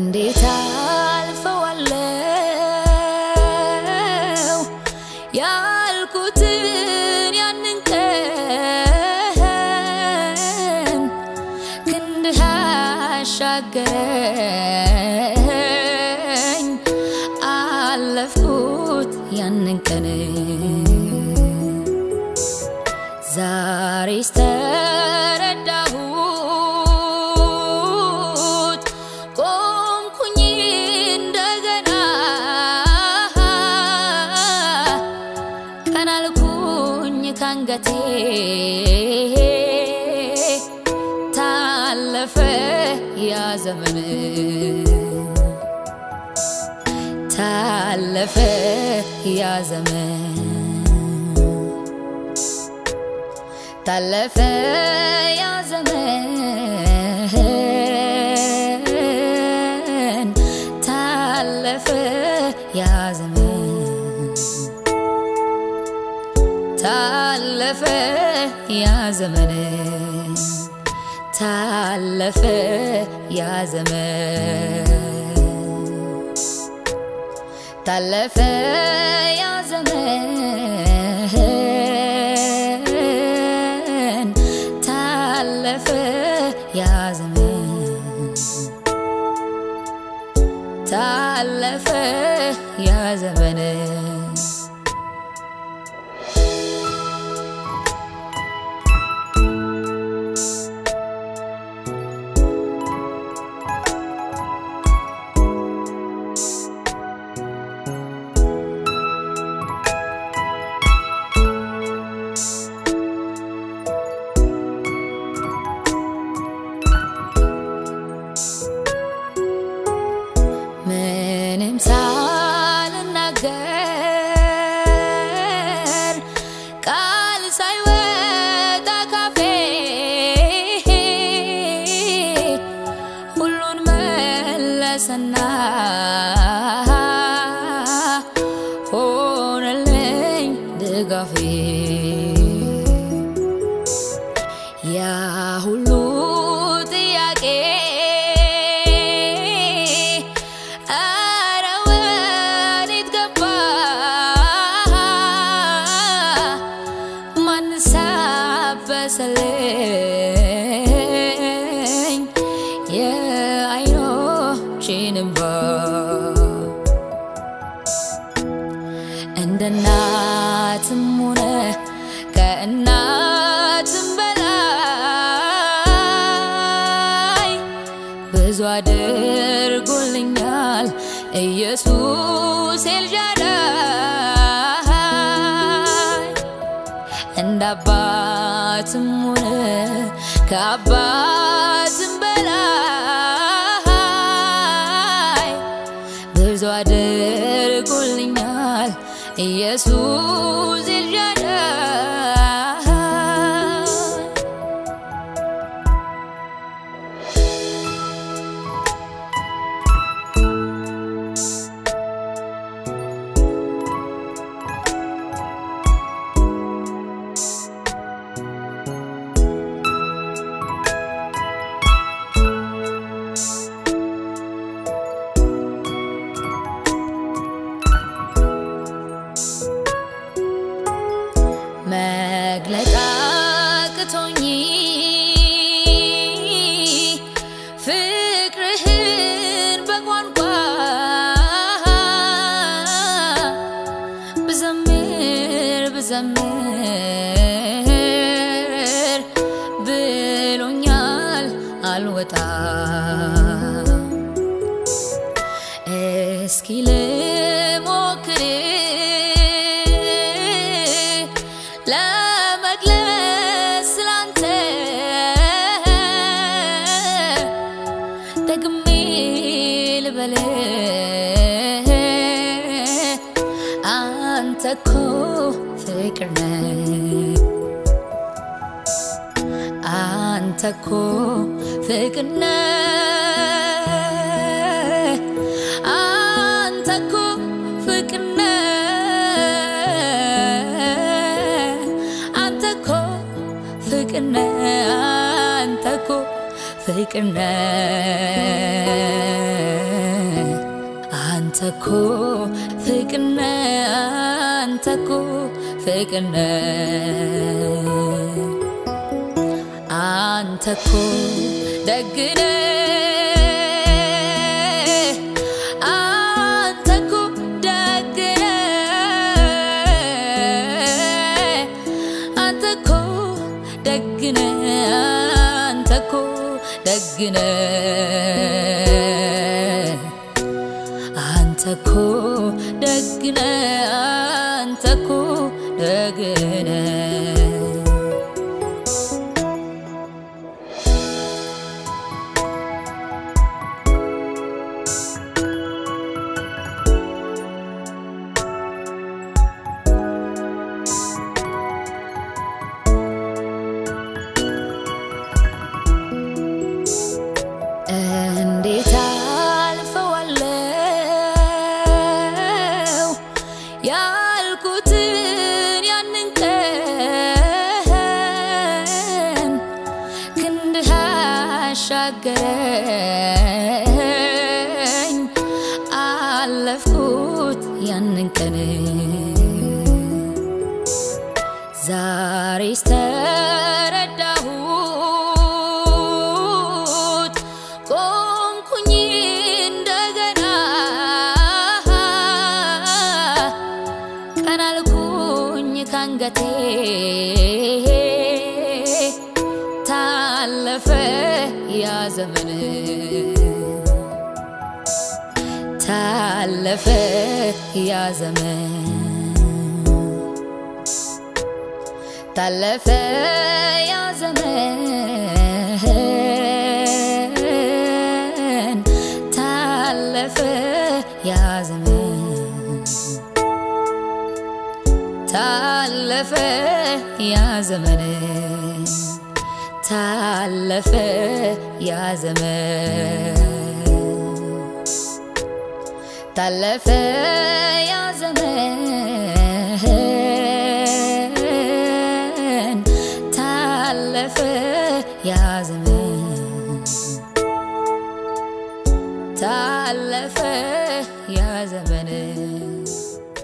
እንዴት አልፈዋለው ያልኩትን ያንን ቀን ክንድህ አሻገረኝ አለፍኩት ያንን ቀን ዛሬስ ተረዳሁት ቆምኩኝ እንደገና ቀናልኩኝ ካንገቴ ታለፈ ያ ዘመን ታለፈ ያ ዘመን ታለፈ ያ ዘመን ታለፈ ያ ዘመን ታለፈ ያ ዘመን ታለፈ ያ ዘመን ታለፈ ያ ዘመን ታለፈ ያ ዘመን ታለፈ ያ ዘመን ምንም ሳልናገር ቃል ሳይወጣ ካፌ ሁሉን መለሰና ሆነልኝ ድጋፌ ያ ሁሉ ጥያቄ አረ ወዴት ገባ ማንስ አበሰለኝ የዓይኖቼን እንባ እንደ እናትም ሆነ ከእናትም በላይ ብዙ አድርጎልኛል ኢየሱስ ኤልሻዳይ እንደ አባትም ሆነ ከአባትም በላይ ብዙ አድርጎልኛል ኢየሱስ ኤልሻዳይ መግለጥ አቅቶኝ ፍቅርህን በቋንቋ ብዘምር ብዘምር ብሎኛል አልወጣ እስኪ ልሞክር ለመግለጽ ስላንተ ደግሜ ልበል አንተ እኮ ፍቅር ነህ አንተ እኮ ፍቅር ነህ አንተ እኮ ፍቅር ነህ አንተ እኮ ፍቅር ነህ አንተ እኮ ፍቅር ነህ አንተኮ ፍቅርነ አንተኮ ፍቅርነ አንተኮ ደግነ አንተኮ ደግነ አንተኮ ደግነ አንተኮ ደግነ አንተኮ ደግነ አንተኮ ደግነ እንዴት አልፈዋለው ያልኩትን ያንን ቀን ክንድህ አሻገረኝ አለፍኩት ያንን ቀን ዛሬስ ተረዳሁት ቆምኩኝ እንደገና ቀናልኩኝ ካንገቴ ታለፈ ያ ዘመን ታለፈ ያ ዘመን ታለፈ ያ ዘመን ታለፈ ያ ዘመን ታለፈ ያ ዘመን ታለፈ ያ ዘመን ታለፈ ያ ዘመን ታለፈ ያ ዘመን ታለፈ ያ ዘመን